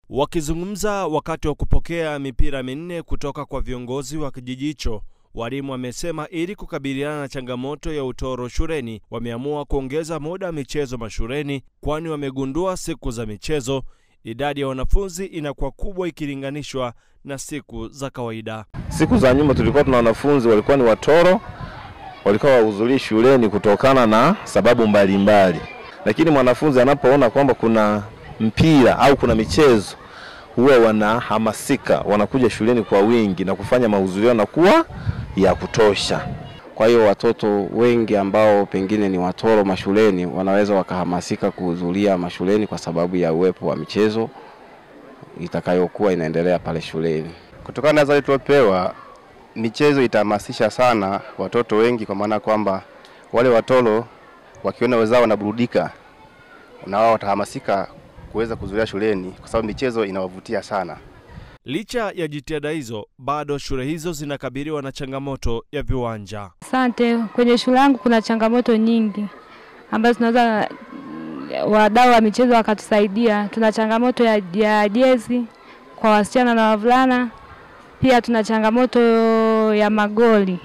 Wakizungumza wakati wa kupokea mipira minne kutoka kwa viongozi wa kijiji hicho, walimu wamesema ili kukabiliana na changamoto ya utoro shuleni, wameamua kuongeza muda wa michezo mashuleni, kwani wamegundua siku za michezo idadi ya wanafunzi inakuwa kubwa ikilinganishwa na siku za kawaida. Siku za nyuma tulikuwa tuna wanafunzi walikuwa ni watoro, walikuwa wahudhurii shuleni kutokana na sababu mbalimbali mbali. Lakini mwanafunzi anapoona kwamba kuna mpira au kuna michezo huwa wanahamasika, wanakuja shuleni kwa wingi na kufanya mahudhurio yanakuwa ya kutosha. Kwa hiyo watoto wengi ambao pengine ni watoro mashuleni wanaweza wakahamasika kuhudhuria mashuleni kwa sababu ya uwepo wa michezo itakayokuwa inaendelea pale shuleni. Kutokana na adhabu tuliopewa, michezo itahamasisha sana watoto wengi, kwa maana kwamba wale watoro wakiona wenzao wanaburudika, na wao watahamasika kuweza kuhudhuria shuleni, kwa sababu michezo inawavutia sana. Licha ya jitihada hizo, bado shule hizo zinakabiliwa na changamoto ya viwanja. Asante. Kwenye shule yangu kuna changamoto nyingi ambazo tunaweza wadau wa michezo wakatusaidia. Tuna changamoto ya, ya jezi kwa wasichana na wavulana, pia tuna changamoto ya magoli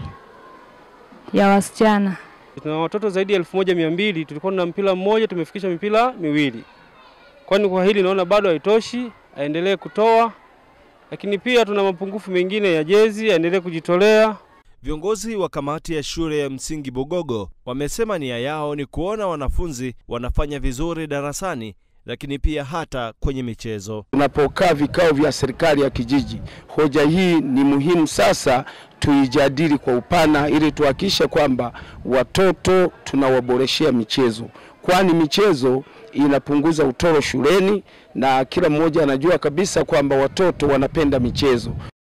ya wasichana. Tuna watoto zaidi ya elfu moja mia mbili. Tulikuwa na mpira mmoja, tumefikisha mipira miwili. Kwani kwa hili naona bado haitoshi, aendelee kutoa lakini pia tuna mapungufu mengine ya jezi, aendelee kujitolea. Viongozi wa kamati ya shule ya msingi Bugogo wamesema nia yao ni kuona wanafunzi wanafanya vizuri darasani, lakini pia hata kwenye michezo. Tunapokaa vikao vya serikali ya kijiji, hoja hii ni muhimu sasa tuijadili kwa upana, ili tuhakikishe kwamba watoto tunawaboreshea michezo, kwani michezo inapunguza utoro shuleni na kila mmoja anajua kabisa kwamba watoto wanapenda michezo.